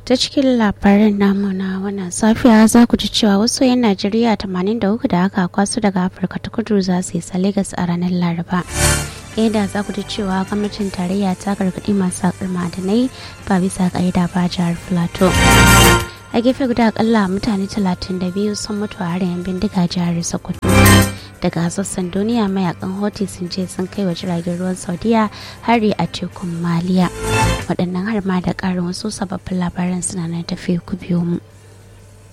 ta cikin labarin namu na wannan safiya za ku ji cewa wasu 'yan najeriya 83 da aka kwaso daga afirka ta kudu za su isa lagos a ranar laraba yadda za ku ji cewa gwamnatin tarayya ta gargaɗi masu haƙar ma'adanai ba bisa ƙa'ida ba jihar plateau a gefe guda akalla mutane 32 sun mutu a harin bindiga jihar sokoto daga sassan duniya mayakan hoti sun ce sun kai wa jiragen ruwan saudiya hari a tekun maliya waɗannan har ma da ƙarin wasu sababbin labaran suna nan tafi ku biyo mu